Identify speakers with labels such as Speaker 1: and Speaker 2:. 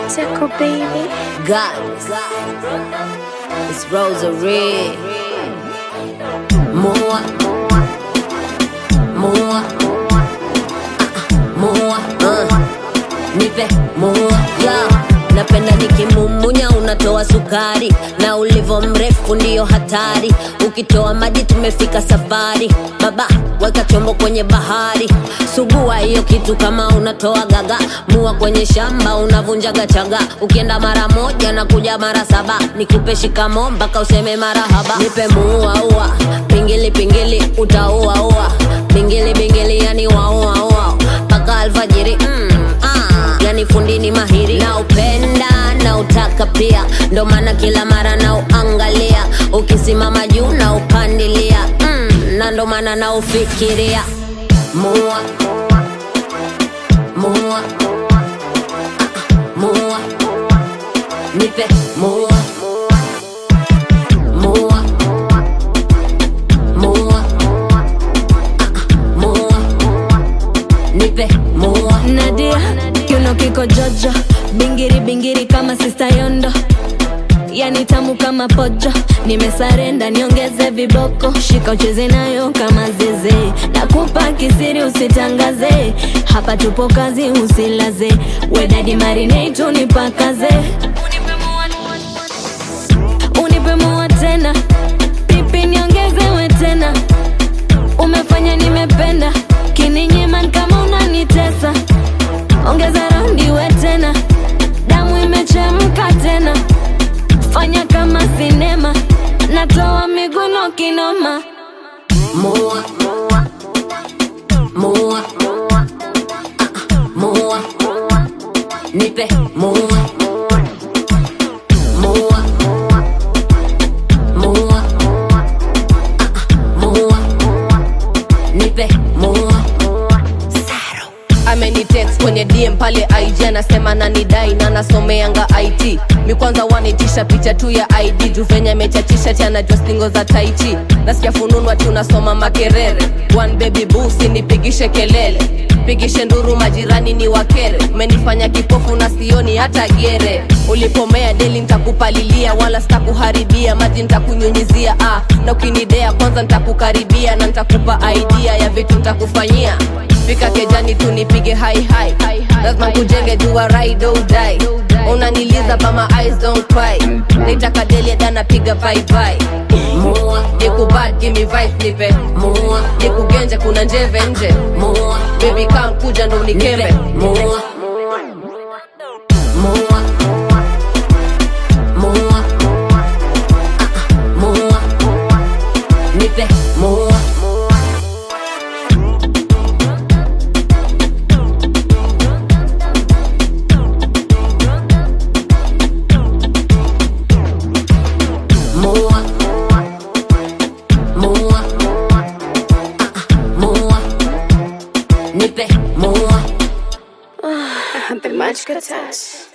Speaker 1: Tickle baby.
Speaker 2: Goddess. It's Rosary. More. More. More. Uh. Nipe more. Yeah. Napenda nikimumunya unatoa sukari na ulivo mrefu ndiyo hatari ukitoa maji tumefika safari baba weka chombo kwenye bahari sugua hiyo kitu kama unatoa gaga mua kwenye shamba unavunjaga chaga ukienda mara moja na kuja mara saba nikupe shikamo mpaka useme marahaba nipe muuaua pingili pingili utauaua bingili bingili yani wauaua mpaka alfajiri mm, ah, yani fundini mahiri na upenda na utaka pia ndo maana kila mara na uangalia ukisimama juu na upandilia mm, na ndo maana na ufikiria mua mua mua nipe mua mua mua mua nipe mua
Speaker 3: Nadia, kiuno kiko jojo, bingiri bingiri kama sista Yondo, yani tamu kama pojo. Nimesarenda, niongeze viboko, shika ucheze nayo kama zeze. Nakupa kisiri, usitangaze, hapa tupo kazi, usilaze. Wedadi marinate, unipakaze, unipe mua tena, pipi niongezewe tena umefanya nimependa kininyiman kama unanitesa ongeza raundi we tena damu imechemka tena fanya kama sinema natoa miguno kinoma
Speaker 2: Mua, mua, mua, nipe mua, mua, mua, mua, nipe mua.
Speaker 4: amenitext kwenye dm pale ig anasema nanidai na nasomeanga it mi kwanza wanitisha picha tu ya id juu venye amechachisha ti anajua stingo za taichi nasikia fununu ati unasoma makerere one baby busi nipigishe kelele pigishe nduru majirani ni wakere umenifanya kipofu na sioni hata gere ulipomea deli ntakupalilia wala sitakuharibia maji ntakunyunyizia ah, na ukinidea kwanza ntakukaribia na ntakupa idea ya vitu ntakufanyia fika kejani tu nipige hai hai lazima kujenge jua ride or die unaniliza but my eyes don't cry nitaka deli dana piga bye bye
Speaker 2: Mua,
Speaker 4: nikubad give me vibe nipe
Speaker 2: mua,
Speaker 4: nikugenje kuna njeve nje
Speaker 2: mua,
Speaker 4: baby kam kuja ndo
Speaker 2: nipe
Speaker 4: unikembe
Speaker 2: mua, mua, mua, mua, nipe mua. Mua, mua, mua, nipe mua.
Speaker 1: Bimachka touch.